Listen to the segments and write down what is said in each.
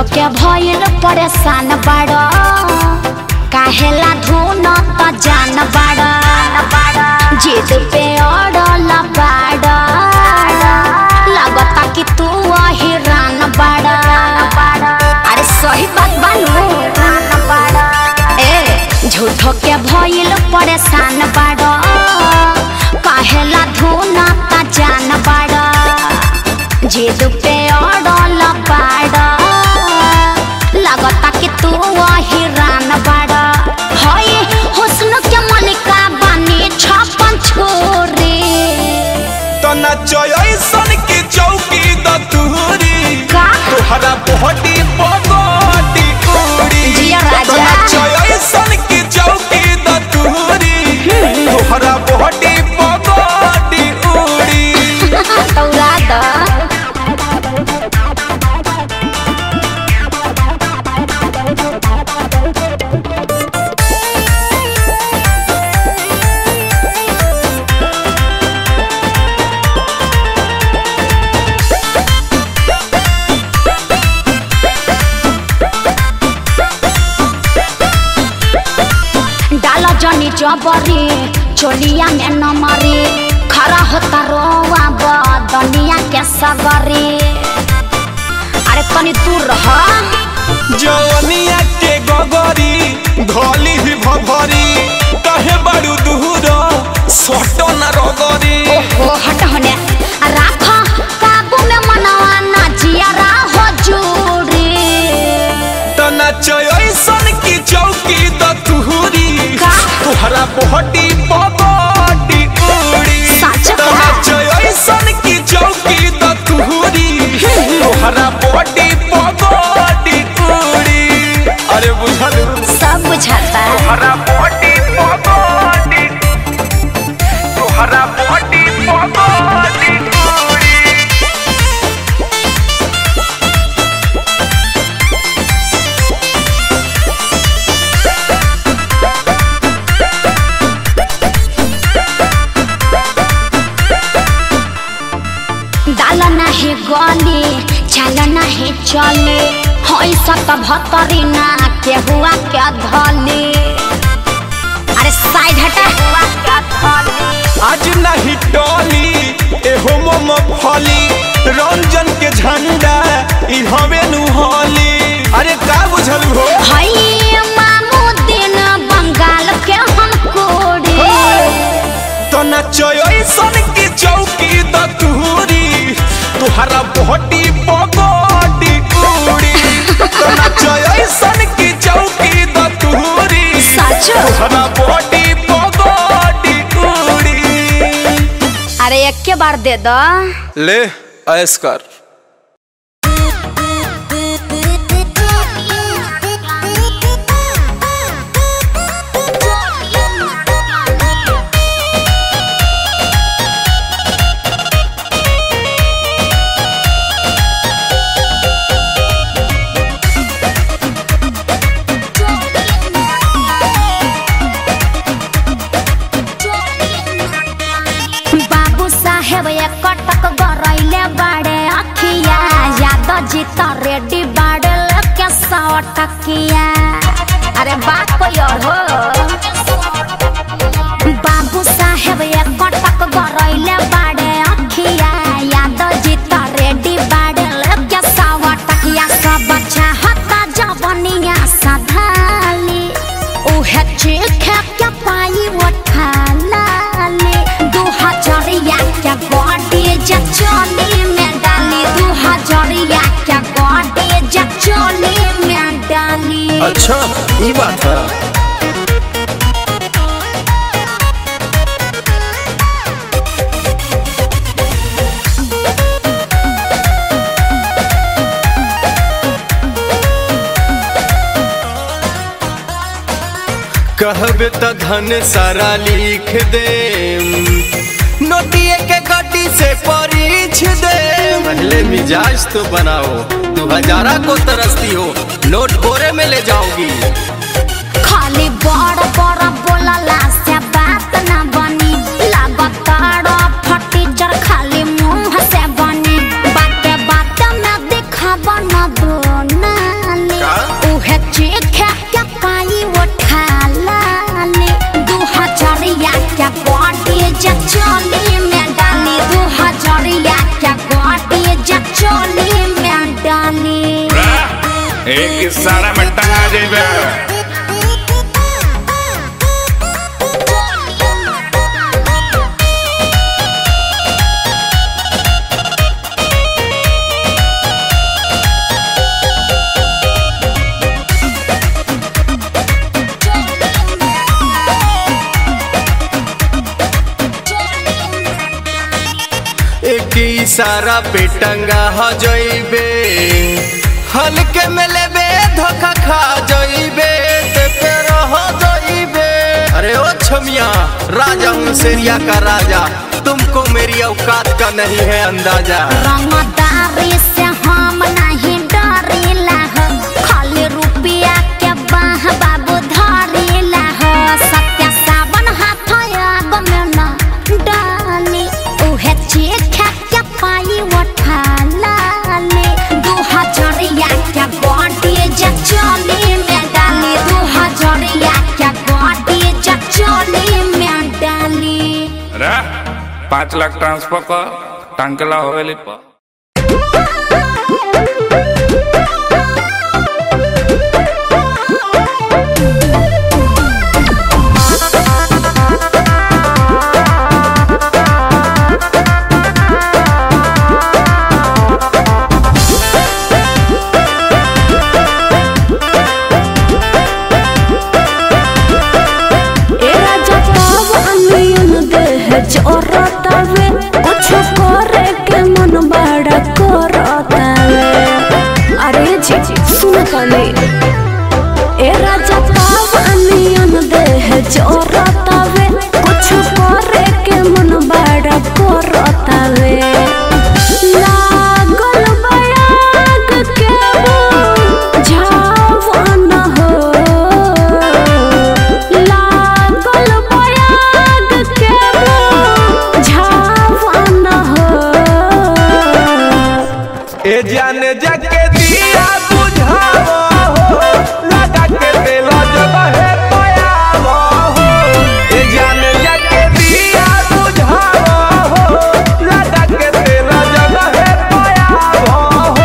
के भइल परेशान बाड़ काहेला धुन त जान बाड़ जिद पे अड़ल बाड़ लगता कि तू हिरान बाड़ अरे सही बात बानू ए झूठो के भइल परेशान बाड़ काहेला धुन त जान बाड़ जिद पे अड़ल बाड़ लगता कि तू हिरान बाड़ हई हुस्न के मलिका बानी छप्पन छोरे तो नचय सन की चौकी द तुहरी का तोहरा बॉडी बॉडी उड़ी जिया राजा। तो नचय सन की चौकी द तुहरी तोहरा बॉडी बॉडी उड़ी तौरा द डाल जनी जबरी चोलिया में न मरी खरा होता रोआ बदनिया के सगरी अरे तनी दूर रह जवनिया के गगरी धोली भी भभरी कहे बड़ू दूर सोटो न रगरी ओहो हट होने राख काबू में मनवा ना जियारा हो जूरी तो नचय सन की चौकी द तुहरी का? तोहरा बॉडी बॉडी उड़ी सच तो का? नचय सन की चौकी द तुहरी तोहरा बॉडी बॉडी उड़ी अरे बुझल सब बुझाता तोहरा बॉडी बॉडी तोहरा बॉडी बॉडी उड़ी दाल नाही गली चाल नाही चले हई सत भतरी ना के हुआ के धली अरे साइड हटा हुआ के धली आज नहीं टोली एहो मम फली रंजन के झंडा ई हवे नु होली अरे का बुझल हो हई मामू दिन बंगाल के हम कोड़े तो नचय सन की चौकी द तुहरी तुहरा बॉडी बॉडी उड़ी तो नचय सन की चौकी द तुहरी सच? तुहरा बॉडी बॉडी उड़ी अरे एक के बार दे दो ले ऐस कर बाबू साहेब एक कटक गरैले बाड़े अखिया याद जीत रेडी बाड़े लेके सौ टकिया अरे बात कोई और हो बाबू साहेब एक कटक गरैले बाड़े अखिया याद जीत रेडी बाड़े लेके सौ टकिया सब चाहता जवनिया सधाली उहे चीखे के पाई उठालाली दू हजरिया के गोडी जचोली में डाली दू हजरिया के गोडी जचोली में डाली अच्छा ये बात है कहबे त धन सारा लिख दे नोटिए के गड्डी से परीछ दे पहले मिजाज तो बनाओ तू हजारा को तरसती हो नोट बोरे में ले जाओगी खाली बड़ बड़ बोलला से बात ना बनी लागताड़ फटी जर खाली मुंह से बनी बाते बाते में दिखाब न दो एक इशारा में टंगा जेबे एक इशारा पे टंगा हो जइबे हल्के में लेबे धोखा खा जइबे ते फिर हो जइबे अरे ओ छमिया राजा हूँ सेरिया का राजा तुमको मेरी औकात का नहीं है अंदाजा रंगदारी से हम नहीं डरेला हो खाली रुपया के बाह बाबू धरेला हो सत्य सावन हाथ आग में न डाली उहे चीज खा के पाई उठा लाली दू हजरिया के बॉडी जे चली में डाली दू हजरिया के बॉडी जे चली में डाली रे पाँच लाख ट्रांसफर कर टांकला होवेली पर एरा जताव अनियन देह जोरतावे कुछ करे के मन बड़ा करतावे अरे जी सुन तनी एरा जताव अनियन देह जोरतावे कुछ करे के मन बड़ा करतावे लागल बयाग के झावन हो लागल बयाग के झावन हो ए जान जाके दिया बुझावो हो लगा के दिल जब है पयावो हो ए जान जाके दिया बुझावो हो लगा के दिल जब है पयावो हो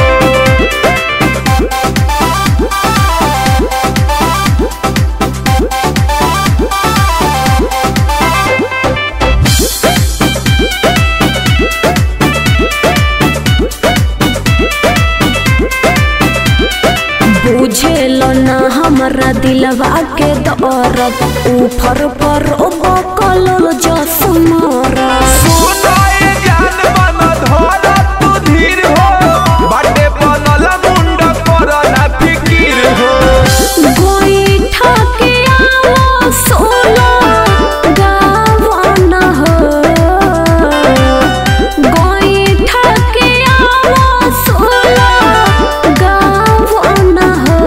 बुझेल ना हमरा दिलवा के दर्द ऊपर पर बकल जस मरद सुनो ए जान मन धर तू धीर हो बाटे बनल मुंड पर ना फिकीर हो गोईठा के आवो सोना गावन हो गोईठा के आवो सोना गावन हो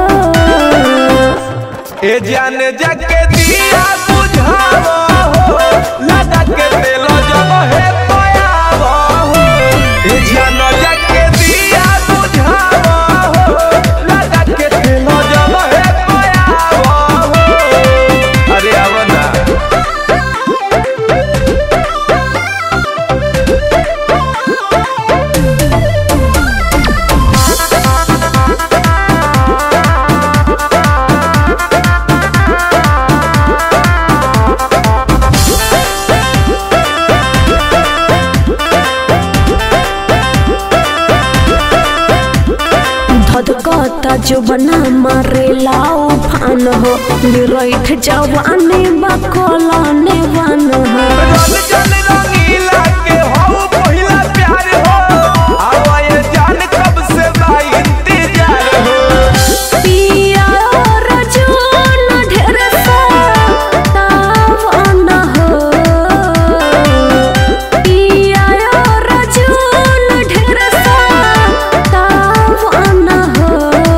ए जान जाके दिया बुझावो हो लगा के दिल जब है पयावो हो ए जान जाके दिया बुझावो हो लगा के दिल जब है पयावो हो अरे आवो ना धधकता जुबना मारेला उफान हो निरैठ जवानी बकला नेवान हो रंग जन रंगीला के हो पहिला प्यार हो आवा ये जान कब से बा इंतजार हो पिया और जून ढेर सा तावन हो पिया और जून ढेर सा तावन हो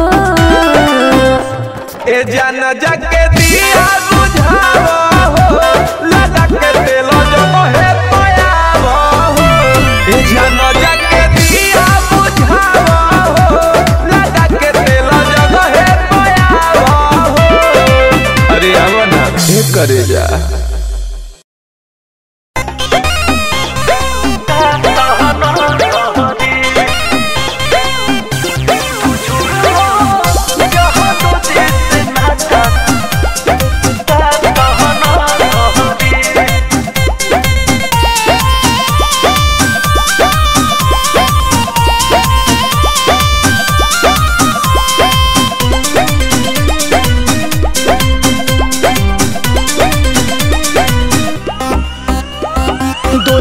ए जान जाके दिया बुझावो हो लगा के दिल जब है पयावो हो ए जान जाके दिया बुझावो हो लगा के दिल जब है पयावो हो अरे आवो ना ए करे जा Thank you.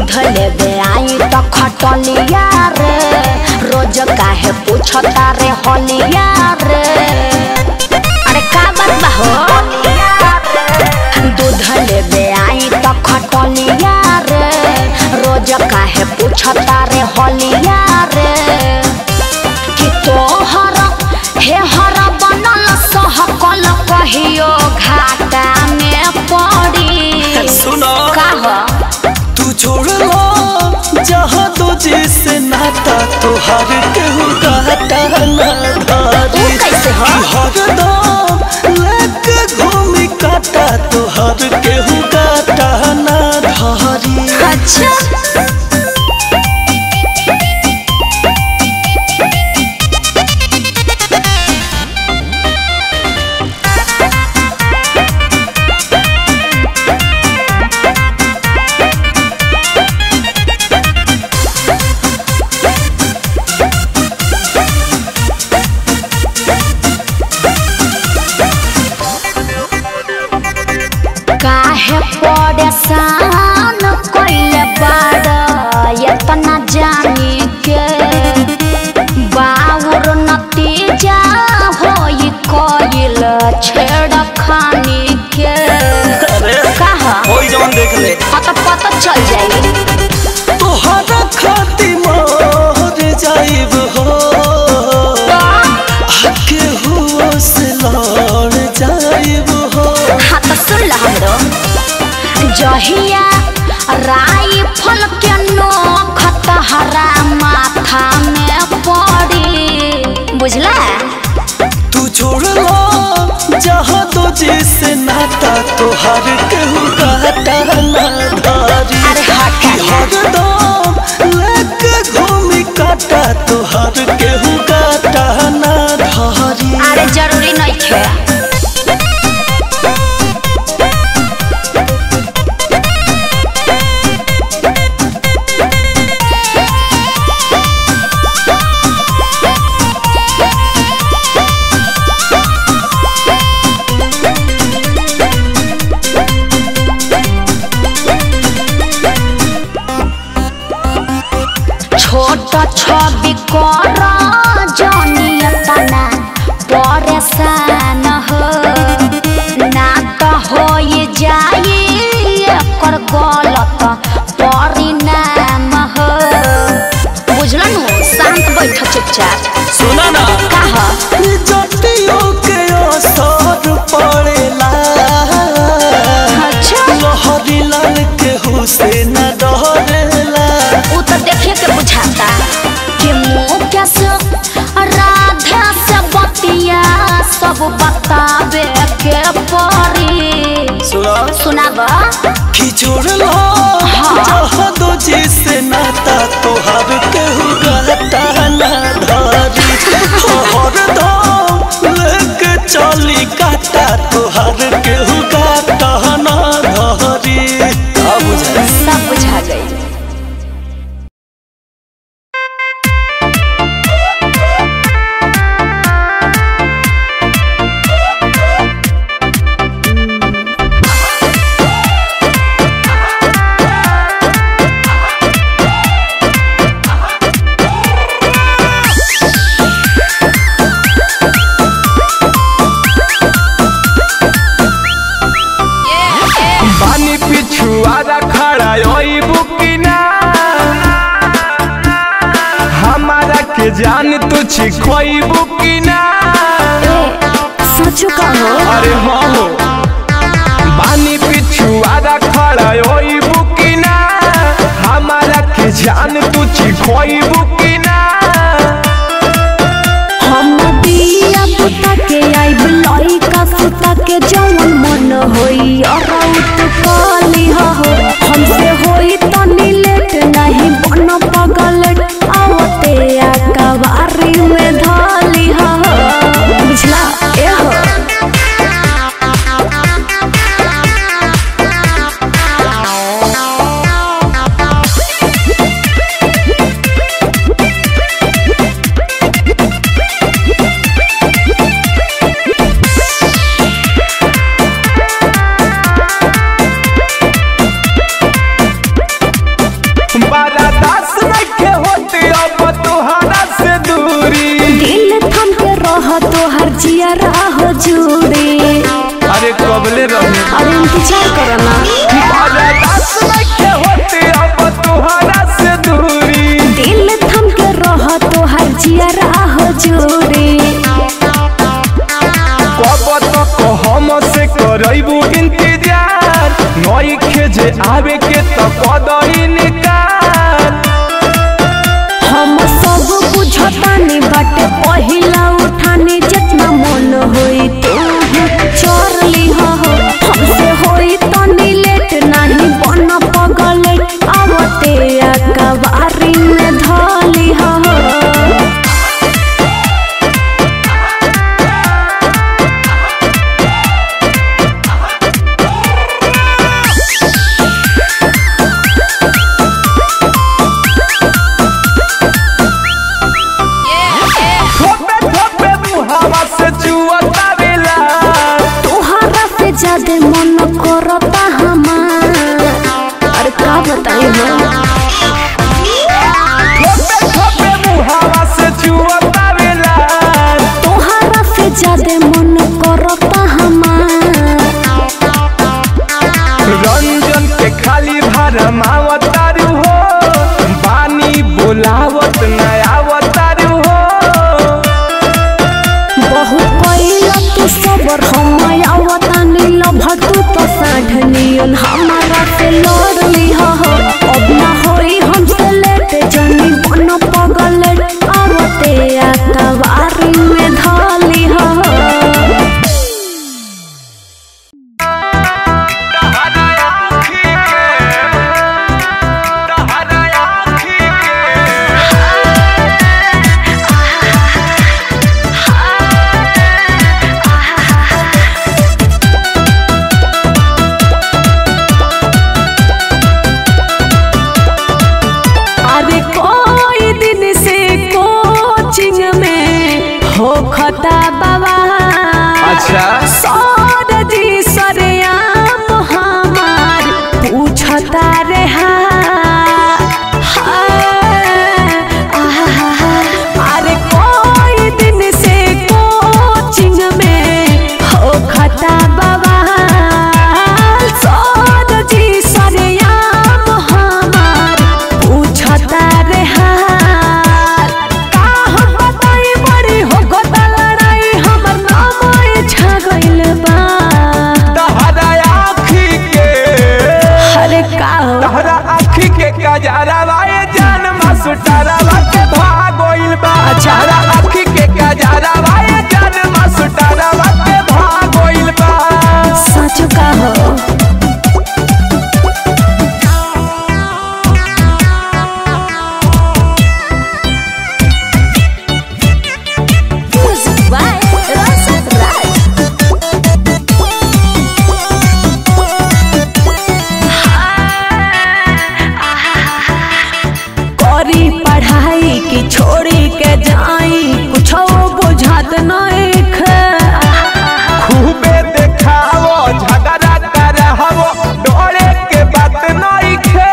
दूध लेबे आई तो खटलिया रे रोज काहे पूछता रे हलिया रे अरे का बात बा हो दूध लेबे आई तो खटलिया रे रोज काहे पूछता रे हलिया रे कि तोहर हे हर बनल सहकल कहियो घाटा में पड़ी सुनो का हो तू छोड़ लो जहाँ तुझे से नाता तोहर केहू काटा ना धारी ऊ कैसे हो? कि हरदम लेके घूमी काटा तोहर केहू काटा ना धारी अच्छा काहे परेशान कइले बाड़ एतना जानी के बाउर नतीजा होई कइल छेड़खानी के अरे कहा होई जवन देख ले पता पता चल जाई तोहरा खाती मोर जाइब हो आके हुओ से लड़ जाइब हो हाँ तो सुन ला हमरो जहिया राइफल के नोख तहरा माथा में पड़ी बुझला तू छोड़ लो जहाँ तुझे से नाता तोहर केहू काटा ना धारी अरे हट कि हरदम लेके घूमी काटा तोहर केहू काटा ना धारी अरे जरूरी नहीं खे छोट छवि कर जनियतना परेशान हो ना तो हो जाई एकर गलत परिणाम हो बुझलन शांत बैठ चुपचाप सुना ना कहा जटियों के असर पड़ेला अच्छा लहरी लाल के हुसैन डरेला उ तो देखे के बुझाता कि मुँह कैसे राधा से बतिया सब बतावे के परी सुना सुनाब कि छोड़ लो जहाँ दो जिसे नाता तोहर केहू गाता ना धारी हरदम लेके चली काटा तोहर केहू गाता ना धारी का बुझाई सब बुझा गई पानी पिछुआरा खड़ा ओई बुकिना हमारा के जान तू छिखोई बुकिना सच कहो अरे हाँ हो पानी पिछुआरा खड़ा ओई बुकिना हमारा के जान तू छिखोई बुकिना हम दिया पुता के आइब लइका सुता के जवन मन होई अराउत काली हो हमसे होई तनी लेट नहीं बन पगल आवते आ कवारी में धाली हो बुझला ए हो जुड़ी अरे कबले रहे अरे इंतजार करो ना बर्दाश्त नइखे होते अब तोहरा से दूरी दिल थम के रह तो हर जियरा हो जुड़ी कब तक हम से करबू इंतजार नइखे जे आवे के त कदई निकाल हम सब बुझतानी बाटे पहिला उठानी जितना मन होई तू चोर लिहा हो हमसे होई तनी लेट नहीं बन पगले आवते अकबारी में धली हो थोपे थोपे मुहावा से चुअता बेला तोहरा से ज्यादा मन करता हमार अरे का बताई हम थोपे थोपे मुहावा से चुअता बेला तोहरा से ज्यादा मन करता हमार रंजन के खाली भरमावत तारू हो बानी बोलावत नयावतारू हो बहुत पहिला तू सबर हम आवता नील भटू तो साढ़नियन हमारा से लड़ली हो अब ना होई हमसे लेट जनी बन पगले आवते अकबारी में धली हो अरे कोई दिन से कोचिंग में हो खता बाबा अच्छा सौर जी सरेआम हमार पूछता रे अरे कोई दिन से कोचिंग में हो खता बाबा सौर जी सरेआम हमार पूछता रे हाल का हम बताई बड़ी हो गोता लड़ाई हमर नाम छा गइल बा तहरा आखी के अरे का हो तहरा आखी के कजरावा ए जान मास्टरवा के भागोइल बा अच्छा। तहरा आखी के कजरावा ए जान मास्टरवा के भागोइल बा सच का हो करी पढ़ाई की छोड़ी के जाई कुछ बुझात नहीं खूबे देखावो झगड़ा करहवो डोरे के बात नइखे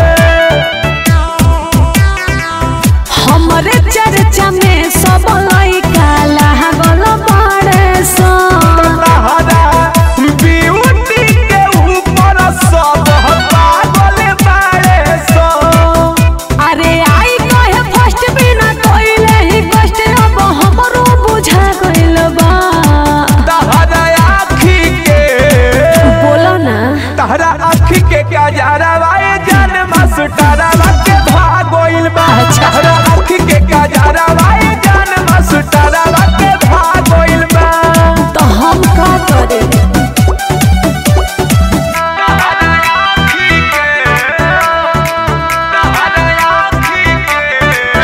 हमरे चर्चा में सब लइका लागल बाड़े सन तहरा ब्यूटी के ऊपर सब पागल बाड़े सो अरे आई कहे फर्स्ट बिना कोइले ही कष्ट अब हमरो बुझा गइल बा तहरा आखी के बोलो ना तहरा आखी के क्या जारवा ए जान मास्टरवा के भागोइल बा अच्छा। तहरा आखी के क्या जारवा ए जान मास्टरवा के भागोइल बा तो हम का करे तहरा आखी के तहरा आखी के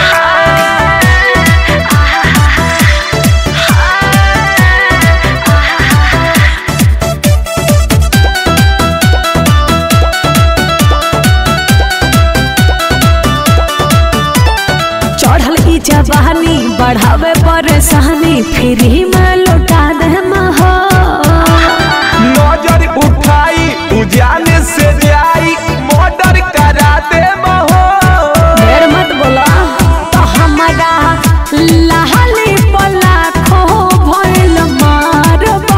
चढ़ल की जवानी बढ़ावे परेशानी फ्री में लौटा दे हो नजर उठाई उजाने से जाई मर्डर करा दे महो ढेर मत बोला तो हमारा लाली पला खो भइल मार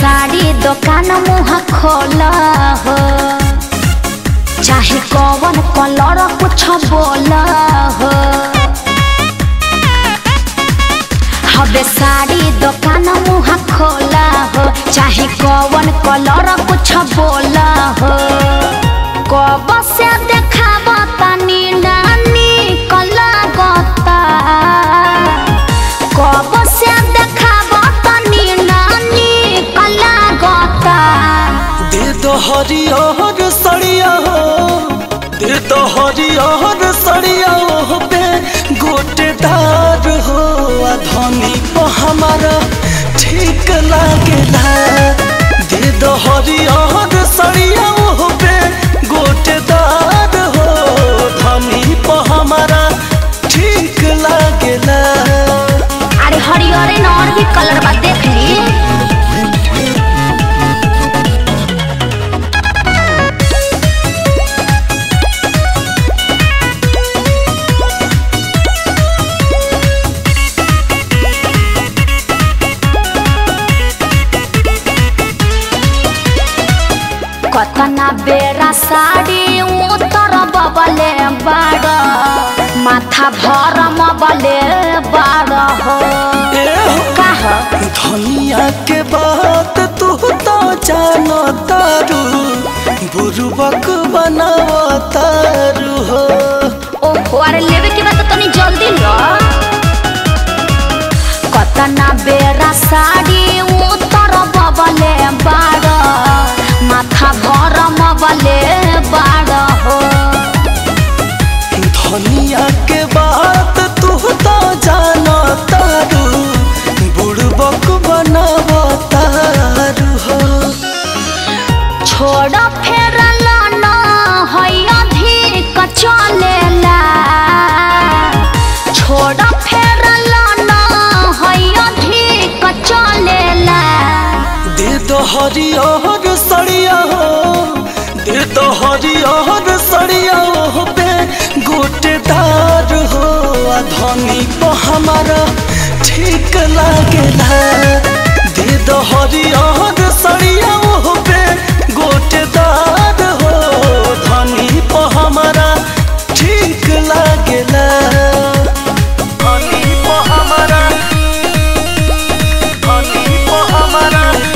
साड़ी दुकान मुँह खोल हो चाहे कौन कलर कुछ बोल हो हबे साड़ी दुकान मुँह खोल हो चाहे कौन कलर कुछ बोल हो कब से देखाब तनी नानी कला गता कब से देखाब तनी नानी कला गता दे दो हरियर सड़िया हो दे दो हरियर सड़िया हो पे गोटेदार हो आ धनी को हमारा ठीक लागेला दे दो हरियर सड़िया हो पे गोटेदार हो धनी को हमारा ठीक लागेला अरे हरियरे न और भी कलर बा देख ली कतना बेरा साड़ी उतर बबले बाड़ माथा भर मबले बाड़ हो ए हो का हो धनिया के बात तू तो जानो तारू बुरुबक बनाव तारू हो ओहो अरे लेवे के बाद तनी जल्दी लो कतना बेरा साड़ी उतर बबले बाड़ माथा भर मबले बाड़ हो धनिया के बात तू तो जानो तारू बुरुबक बनाव तारू हो छोड़ फेरल न है अधिक चलेला छोड़ फेरल न है अधिक चलेला दे दो हरियर सड़िया हो दे दो हरियर सड़िया हो पे गोटेदार हो आ धनी को हमारा ठीक लागेला दे दो हरियर सड़िया हो पे गोटेदार हो धनी को हमारा ठीक लागेला धनी को हमारा धनी को हमारा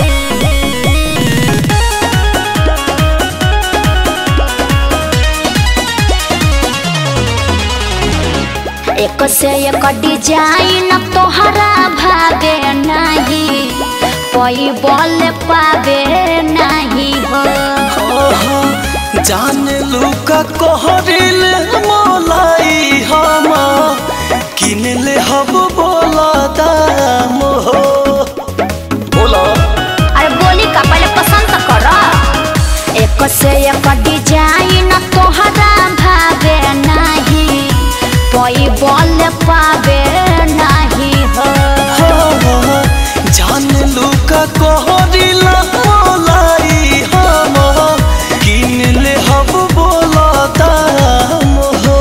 एक से एक डिजाइन तोहरा भावे नहीं कोई बोल पावे नहीं हो ओहो, जान लुका कोहरिल मोलाई हम किन ले हब बोला दाम हो बोला अरे बोली का पहले पसंद तो करो एक से एक डिजाइन तोहरा भावे नहीं कोई बोल पावे नहीं हो हो, जान लुका कोहरिल मोलाई हम किन ले हब बोला दाम हो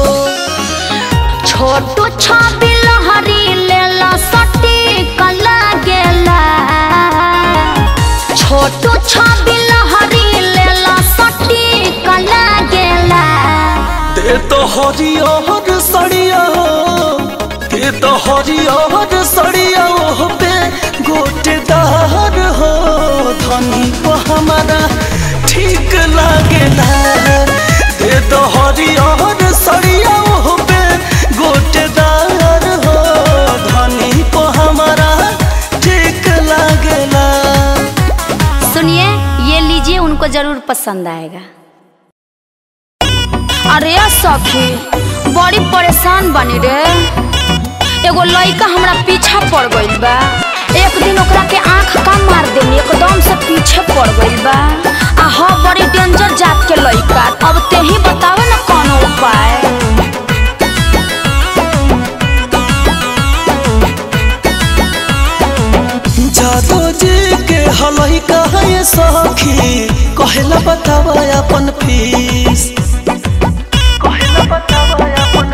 छोटू छबी लहरी लेला सटी कला गेला छोटू छबी लहरी लेला सटी कला गेला दे तो हरियर सड़िया हो दे तो हरियर सड़िया हो पे गोटेदार हो धनी को हमारा ठीक लागेला दे तो हरियर सड़िया हो पे गोटेदार हो धनी को हमारा ठीक लागेला सुनिए ये लीजिए उनको जरूर पसंद आएगा अरे सखी बड़ी परेशान बनी रे एगो लड़का हमरा पीछा पड़ गइल बा एक दिन ओकरा के आंख का मार देनी एकदम से पीछे पड़ गइल बा आ ह बड़ी डेंजर जात के लड़का अब ते ही बतावे ना कौन उपाय जादो जी के हलई कहे सखी कहेला बतावा अपन फीस कहेला बतावा अपन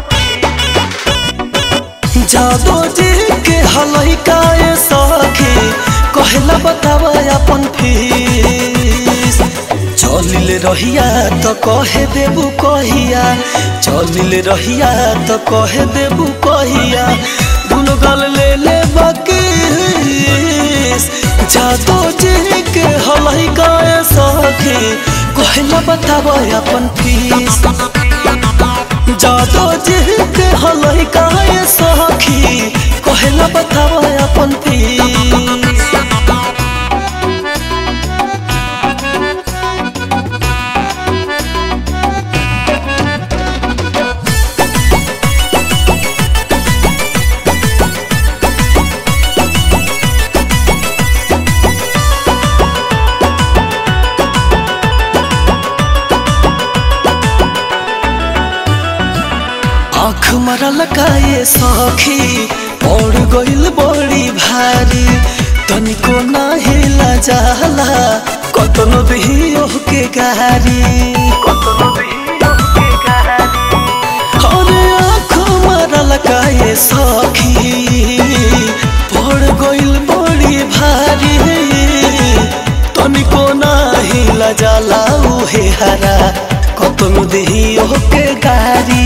फीस जादो जी के हलई कहे सखी कहला बतावा अपन फीस चलिल रहिया तो कहे देबू कहिया चलिल रहिया तो कहे देबू कहिया दुनो गल ले ले बकीस जादो जी के हलई गाए सखी कहला बतावा अपन फीस जादो जी के हलई गाए सखी कहला बतावा अपन फीस आँख मरल काये सखी पड़ गइल बड़ी भारी तनिको नाही जाला कतनो भी ओहके गारी अरे आँख मरल काये सखी पड़ गइल बड़ी भारी तनिको नाही जाला उहे हरा कतनो देही ओहके गारी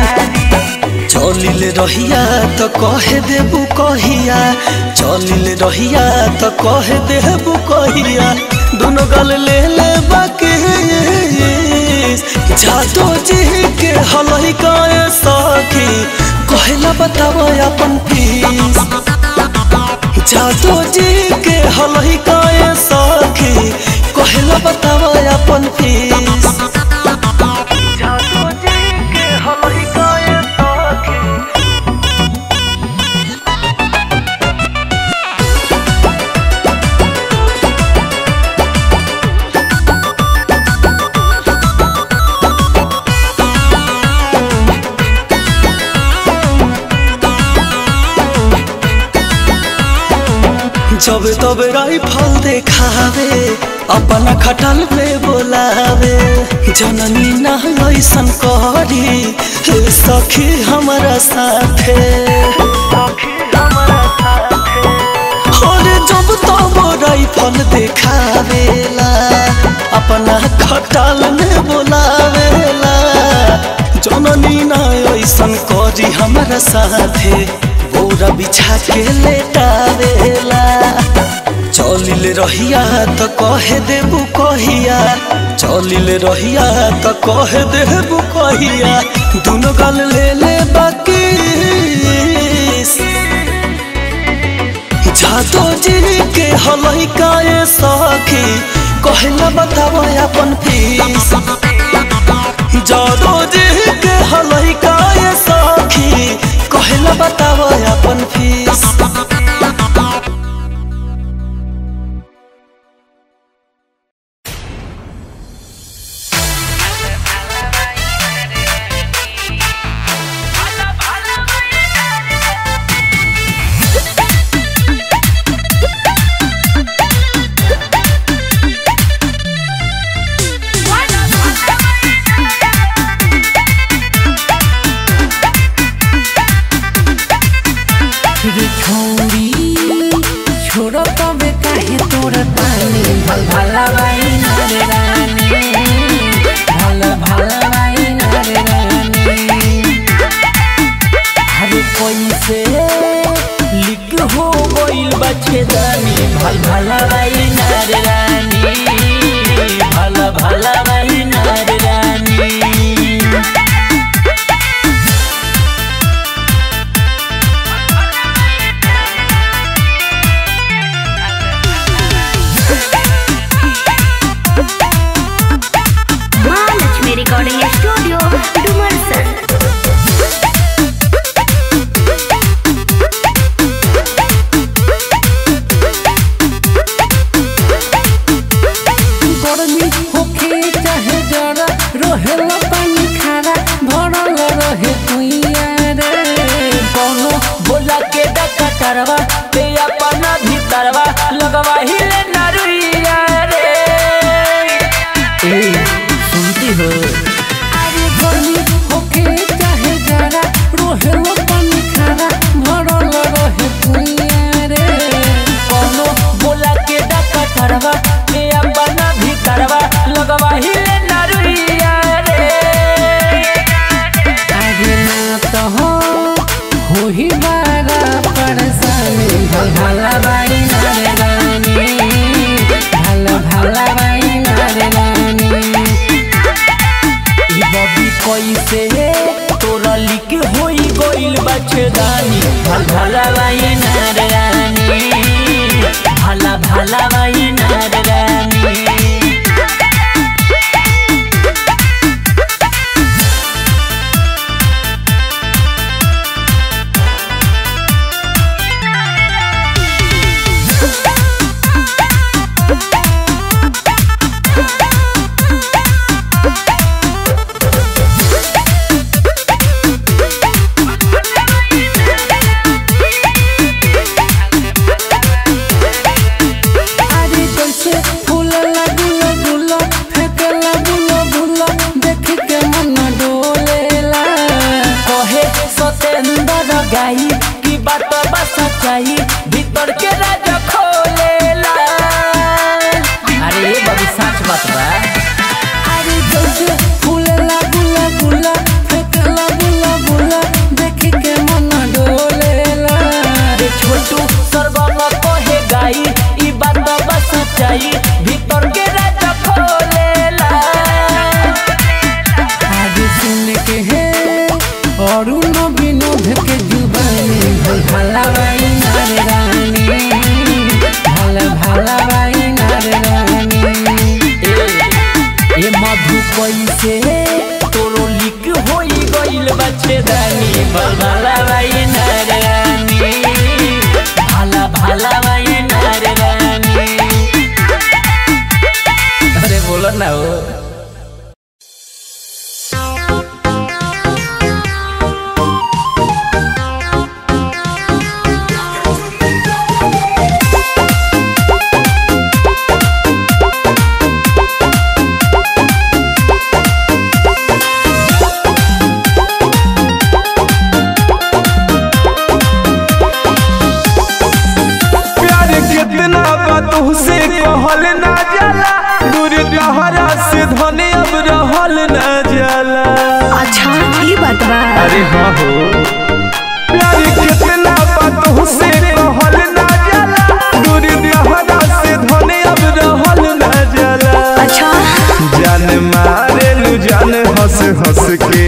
चलिल रहिया तो कहे देबू कहिया चलिल रहिया तो कहे देबू कहिया दोनों गल ले ले बाकी जादो जी के हलई गाए सखी कहला बतावा अपन फीस जादो जी के हलई गाए सखी कहला बतावा अपन फीस जादो जी के हलई गाए सखी जब तब राइफल देखावे अपना खटल पे बोलावे जननी ना ऐसन करी हे सखी हमारा साथे अरे जब तब राइफल देखावेला अपना खटल में बोलावेला जननी ना ऐसन करी हमारा साथे बोरा बिछा के लेटावेला चलिल रहिया तो कहे देबू कहिया चलिल रहिया तो कहे देबू कहिया दोनों गल ले ले बाकी जादो जी के हलई काए सखी कहला बतावा अपन फीस जादो जी के हलई काए सखी कहला बतावा अपन फीस रे छोरी छोरो तबे काहे तोर तानी भल भला बाई नरे रानी भल भला बाई नरे रानी अरे कैसे लिख हो गइल बच्चे दानी भल भला बाई नरे रानी भल भला बाई नरे रानी महालक्ष्मी रिकॉर्डिंग स्टूडियो डुमरसन गर्मी होखे चाहे जरा रहेला पानी खारा भरल रहे कुइया रे कोनो बोला के डका करवा ते अपना भीतरवा लगवा हिले नरुइया रे ए सुनती हो अरे गर्मी होखे चाहे जरा रहेला पानी खारा भरल रहे कुइया रे कोनो बोला बचदानी भला भाई नार रानी भला भला भाई नार रानी अरे कैसे फूलला गुला गुला फेंकला बुला बुला देख के मन डोलेला कहे सतेंद्र गाई की बात बा सच्चाई भीतर के राज खोलेला अरे ये बड़ी सच बात बा अरे कैसे फूलला गुला गुला फेंकला बुला बुला देख के मन डोलेला रे छोटू सरगम कहे गाई ई बात बा सच्चाई भीतर के राज खोलेला आज सुन के है और न विनोद के जुबानी भला भाई नार रानी भला भला भाई नार रानी ए, ए मधु कैसे तोरो लिक होई गइल बच्चे दानी भला भाई नार रानी भला भला भाई नार रानी अरे बोलो ना हो प्यार कितना बात से कहल ना जाला दूर तहरा से धने अब रहल ना जाला अच्छा ई बात बा अरे हाँ हो प्यार कितना बात से कहल ना जाला दूर तहरा से धने अब रहल ना जाला अच्छा जान मारे लू जान हंस हंस के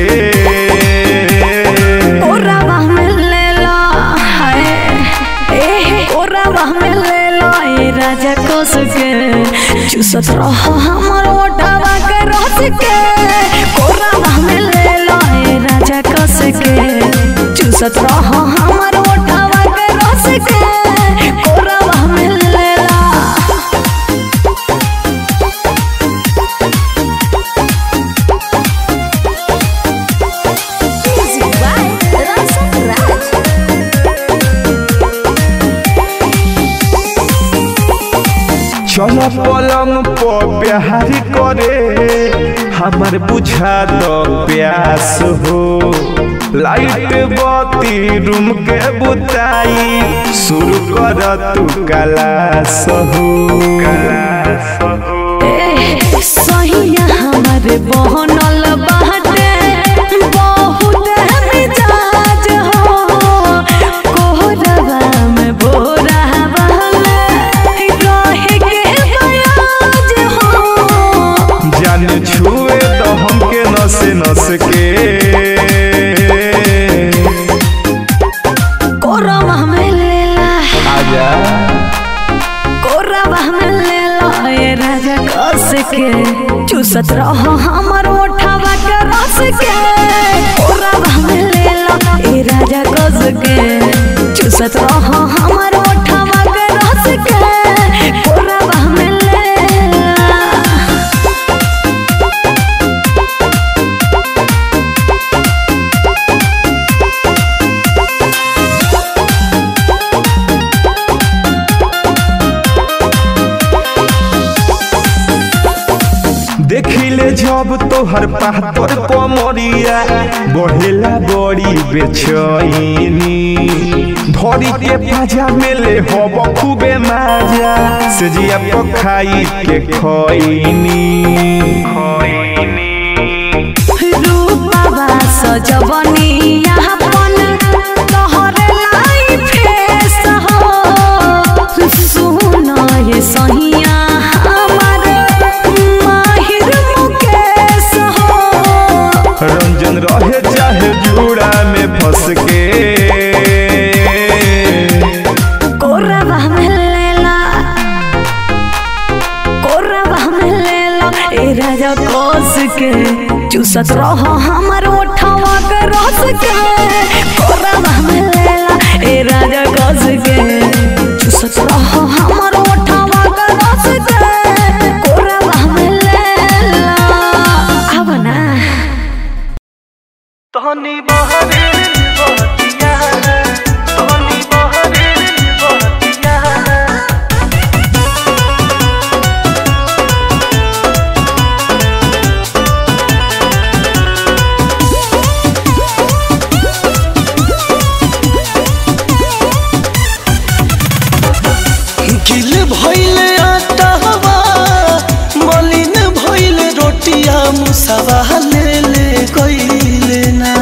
ओरावा में ले लो हाय ए ओरावा में ले लो ए राजा कोस के चूसत रहो हमर ओटावा के रस के ओरावा में ले लो ए राजा कोस के चूसत रहो हमर ओटावा के रस के ओरावा में ले लो चल पलंग पर प्यार करे हमार बुझा दो प्यास हो लाइट बत्ती रूम के बुताई शुरू कर तू कलास हो कलास हो सहिया हमारे बहनल बाटे बहुत मिजाज हो कोहरवा में बोरा वाला रहे के बयाज हो जान छुए तो हमके नस नस के कोरवा में लेला आजा कोरवा में लेला ए राजा कस के चूसत रहो हमर ओठावा के रस के कोरवा में लेला ए राजा कस के चूसत रहो हमर ओठावा के रस के कोरवा में लेला देखिले जब तोहर पातर कमरिया बढ़ेला बड़ी बेचैनी धरी के पाजा मेले हब खूबे माजा से जिया पखाई के खैनी रूपवा सजवनिया अपन तोहरे लाई फेस हो सुन ये सहिया हमार माहिर मुकेश हो रंजन रहे चाहे जूड़ा में फंस के चूसत रह हमर ओठवा के रस के कोरवा में लेला ए राजा कस के चूसत रह हमर ओठवा के रस के कोरवा में लेला अब ना तहनी बहरे बतिया तहनी बहरे बतिया गिल भइले आटावा मलिन भइले रोटिया मुसावा ले ले गइले ना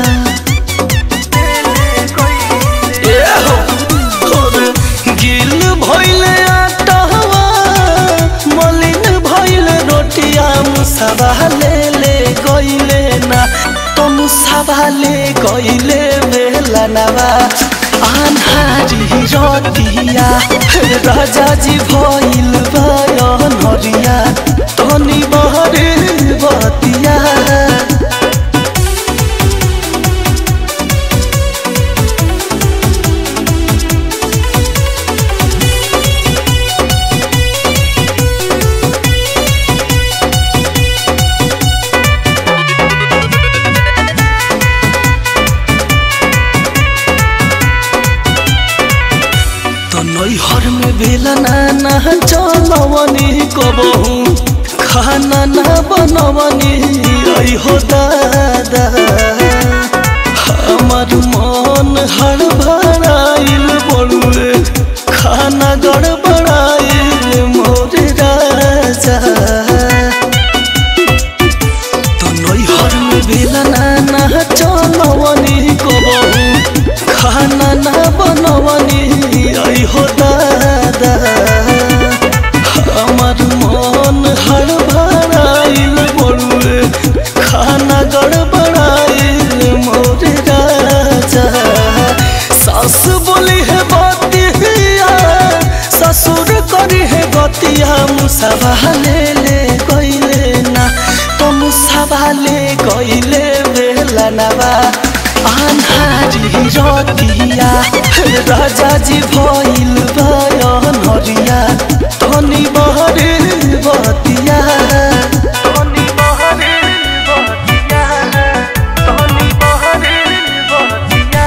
ए हो, होरे, गिल भइले आटावा मलिन भइले रोटिया मुसावा ले ले गइले ना तो मुसावा ले गइले बेला नवा आन्हारी रतिया राजा जी भइल बयन हरिया तनी बहरे बतिया तो नैहर में बेला ना चलवनी कबहू खाना ना बनवनी आई हो दादा हमार मन हड़बड़ाइल बड़ुए खाना गड़बड़ाइल मोर राजा तो नैहर में बेला ना चलवनी कबहू खाना ना बनवनी आई हो दादा हमार मन हड़बड़ाइल बड़ुए खाना गड़बड़ाइल मोर राजा सास बोली है बतिया ससुर करी है गतिया मुसावा ले ले गइले ना तो मुसावा ले गइले बेला नवा आन्हारी रतिया राजा जी भइल बयन हरिया तनी बहरे बतिया तनी बहरे बतिया तनी बहरे बतिया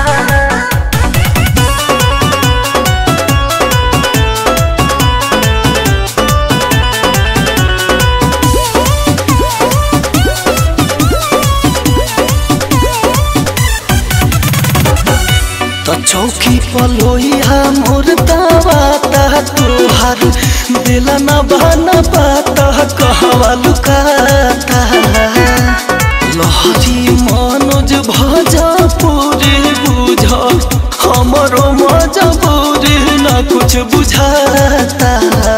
तो चौकी पलोइया मोर दावा ता तोहार बेला न बना पाता कहवा लुकाता लहरी मनोज भजा पूरी बुझ हमरो मजबूरी न कुछ बुझाता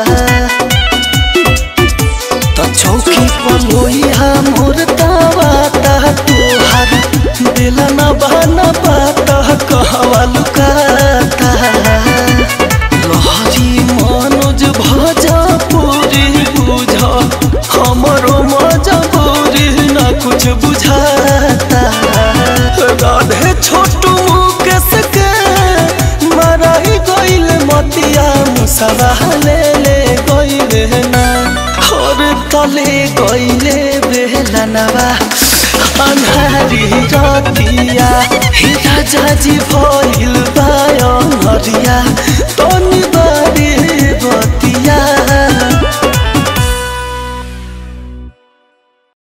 तो चौकी पलोइया मोर दावा ता तोहार बेला न बना पाता कहवा लुकाता लहरी मनोज भजा पूरी बुझ हमरो मजबूरी न कुछ बुझाता राधे छोटू मुकेश के मराई गइल मतिया मुसवा ले ले गइले ना और तले गइले बेला नवा अन्हारी रतिया हे राजा जी भइल बायन हरिया तनी बारी बतिया